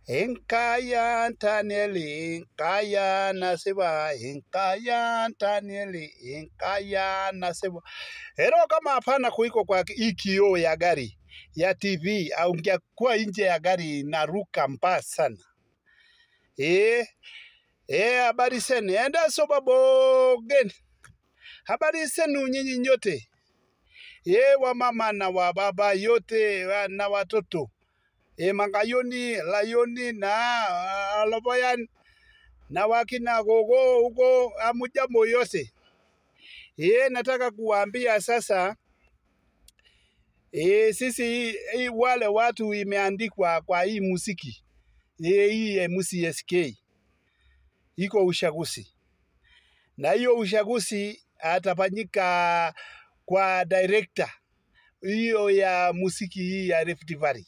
Enkaya Danieli, Enkaya Nasiba, Enkaya Danieli, Enkaya Nasiba. Hero kama hapana kuiko kwa hii kioo ya gari ya TV au ungekuwa nje ya gari inaruka mbaya sana. Eh, eh, habari zenu. Enda soba bogen. Habari zenu nyinyi nyote. Ye wa mama na wa baba yote wa- na watoto. E mangayoni, layoni na ah, aloboyan na wakina gogo huko amujambo yose. Ye nataka kuwaambia sasa e, sisi e, wale watu imeandikwa kwa hii muziki e, hii eh, MCSK iko ushaguzi na hiyo ushaguzi atafanyika kwa director hiyo ya muziki hii ya Rift Valley.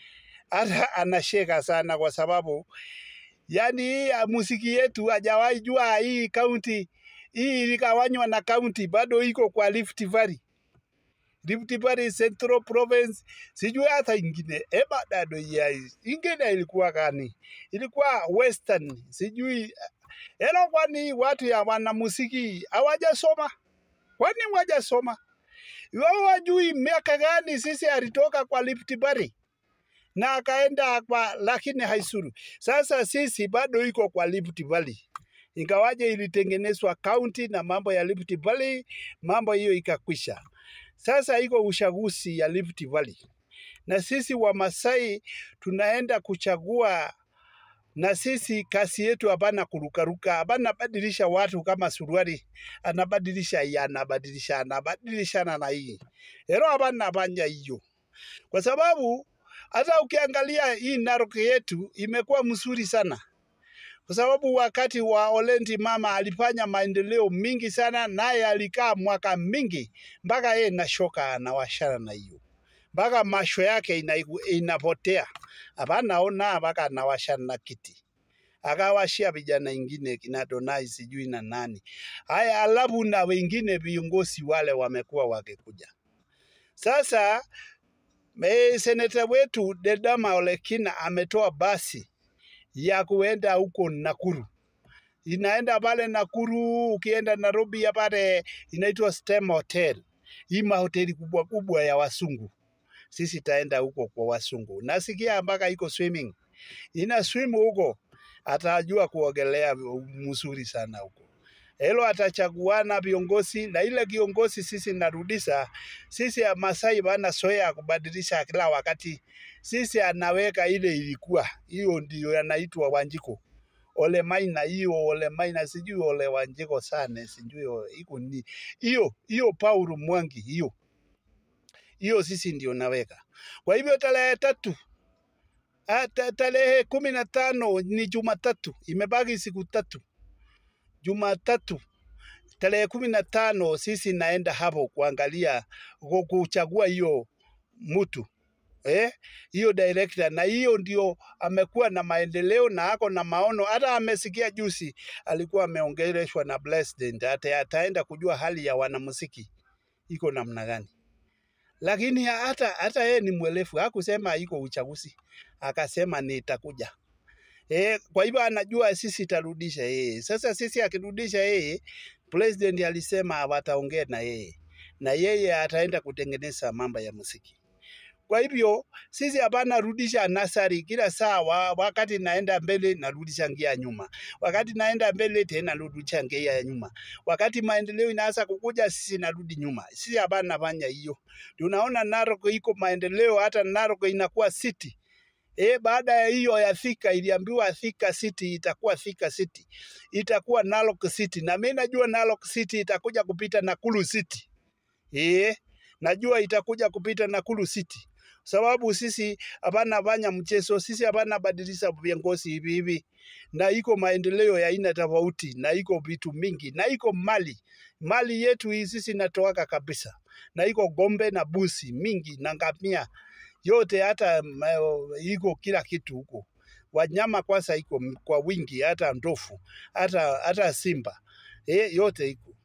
Hata anasheka sana kwa sababu yani hii ya muziki yetu hajawahi jua hii kaunti hii iligawanywa na kaunti bado iko kwa Rift Valley. Rift Valley Central Province, sijui hata ingine eba dado ya ingine ilikuwa gani? Ilikuwa Western, sijui elo. Kwani watu ya wanamuziki hawajasoma? Kwani wajasoma? Wao wajui miaka gani sisi alitoka kwa Rift Valley na akaenda kwa, lakini haisuru. Sasa sisi bado iko kwa Rift Valley, ingawaje ilitengenezwa kaunti na mambo ya Rift Valley, mambo hiyo ikakwisha. Sasa iko uchaguzi ya Rift Valley, na sisi Wamasai tunaenda kuchagua, na sisi kazi yetu hapana kurukaruka, hapana badilisha watu kama suruali, anabadilisha hii, anabadilisha, anabadilishana na hii ero, hapana fanya hiyo kwa sababu hata ukiangalia hii Narok yetu imekuwa mzuri sana, kwa sababu wakati wa Olendi mama alifanya maendeleo mingi sana, naye alikaa mwaka mingi mpaka yeye nashoka anawashana na hiyo mpaka masho yake ina, inapotea hapana ona mpaka anawashana na kiti akawashia vijana ingine kina Donai sijui na nani haya, alafu na wengine viongozi wale wamekuwa wakikuja sasa Me, seneta wetu Dedama Olekina ametoa basi ya kuenda huko Nakuru, inaenda pale Nakuru. Ukienda Nairobi ya pale inaitwa Stem Hotel, hii mahoteli kubwa kubwa ya wasungu. Sisi taenda huko kwa wasungu, nasikia mpaka iko swimming, ina swim huko, atajua kuogelea mzuri sana huko. Hilo atachaguana viongozi na ile kiongozi sisi narudisha sisi ya Masai bana soya kubadilisha kila wakati. Sisi anaweka ile ilikuwa hiyo, ndio yanaitwa Wanjiko ole maina hiyo ole maina sijui ole Wanjiko sana sijui o- iko ni hiyo hiyo Paul Mwangi hiyo hiyo sisi ndio naweka. Kwa hivyo tarehe tatu ah, ta- tarehe kumi na tano ni Jumatatu, imebaki siku tatu. Jumatatu tarehe kumi na tano sisi naenda hapo kuangalia ku- kuchagua hiyo mtu eh, hiyo director, na hiyo ndio amekuwa na maendeleo na ako na maono. Hata amesikia juzi alikuwa ameongeleshwa na president, hata ataenda kujua hali ya wanamuziki iko namna gani lakini hata hata yeye ni mwelefu, hakusema iko uchaguzi, akasema nitakuja. E, kwa hivyo anajua sisi tarudisha yeye. Sasa sisi akirudisha yeye, president alisema wataongea na yeye na yeye ataenda kutengeneza mambo ya muziki. Kwa hivyo sisi hapana rudisha nasari kila saa wa, wakati naenda mbele narudisha ngia nyuma, wakati naenda mbele tena narudisha ngia ya nyuma, wakati maendeleo inaanza kukuja sisi narudi nyuma. Sisi hapana fanya hiyo. Tunaona Narok iko maendeleo, hata Narok inakuwa city E, baada ya hiyo ya Thika iliambiwa Thika City itakuwa Thika City, itakuwa Narok City, na mimi najua Narok City itakuja kupita Nakuru City. E, najua itakuja kupita Nakuru City sababu sisi hapana fanya mchezo, sisi hapana badilisha viongozi hivi hivi, na iko maendeleo ya aina tofauti, na iko vitu mingi, na iko mali mali yetu hii sisi natoaka kabisa, na iko gombe na busi mingi na ngamia yote, hata mm, eh, iko kila kitu huko. Wanyama kwanza iko m- kwa wingi, hata ndovu, hata hata simba eh, yote iko.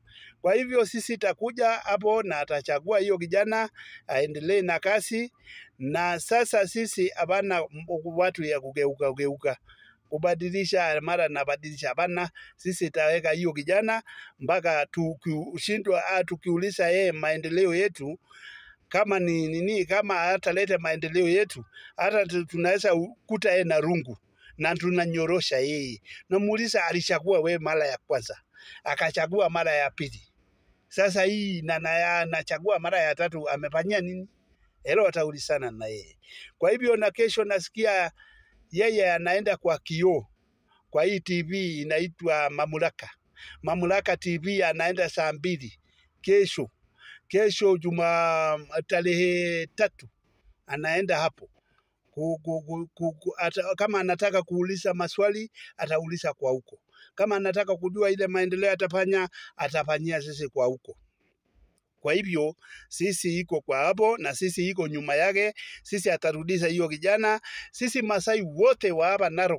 Kwa hivyo sisi takuja hapo na atachagua hiyo kijana aendelee na kazi, na sasa sisi hapana watu ya kugeuka geuka kubadilisha mara nabadilisha, hapana. Sisi taweka hiyo kijana mpaka tukishindwa, ah, tukiuliza yeye maendeleo yetu kama ni nini, kama hataleta maendeleo yetu, hata tu- tunaweza kuta yeye na rungu na tunanyorosha yeye. Namuuliza, alichagua we mara ya kwanza, akachagua mara ya pili, sasa hii na na anachagua mara ya tatu, amefanyia nini? Hilo wataulizana na yeye. Kwa hivyo na kesho nasikia yeye anaenda kwa kioo kwa hii TV inaitwa Mamlaka. Mamlaka TV anaenda saa mbili kesho, kesho juma tarehe tatu anaenda hapo ku, ku, ku, ku, ku, ata, kama anataka kuuliza maswali atauliza kwa huko, kama anataka kujua ile maendeleo atafanya atafanyia sisi kwa huko. Kwa hivyo sisi iko kwa hapo na sisi iko nyuma yake, sisi atarudisha hiyo kijana. Sisi Masai wote wa hapa Narok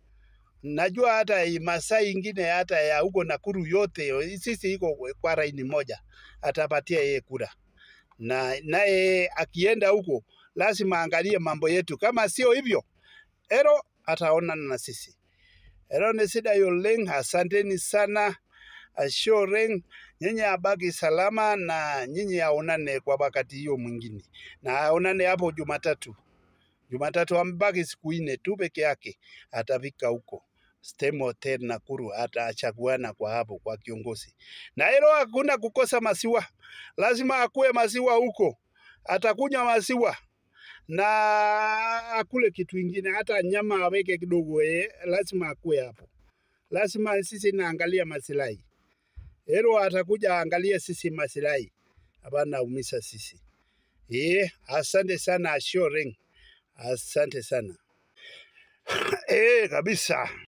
najua hata hii Masai ingine hata ya huko Nakuru yote, sisi iko kwa raini moja, atapatia yeye kura, na naye akienda huko lazima angalie mambo yetu. Kama sio hivyo, Ero ataonana na sisi. Ero ni sida yoleng, asanteni sana ashoreng, nyinyi abaki salama na nyinyi aonane kwa wakati hiyo mwingine, na aonane hapo Jumatatu. Jumatatu ambaki siku nne tu peke yake, atafika huko Stem Hotel Nakuru, atachaguana kwa hapo kwa kiongozi. Na hilo hakuna kukosa masiwa, lazima akue masiwa huko, atakunywa masiwa na akule kitu ingine, hata nyama aweke kidogo, eh, lazima akue hapo. Lazima sisi naangalia masilahi, hilo atakuja angalia sisi masilahi, hapana umisa sisi. Eh, asante sana Ashoreng, asante sana eh, kabisa.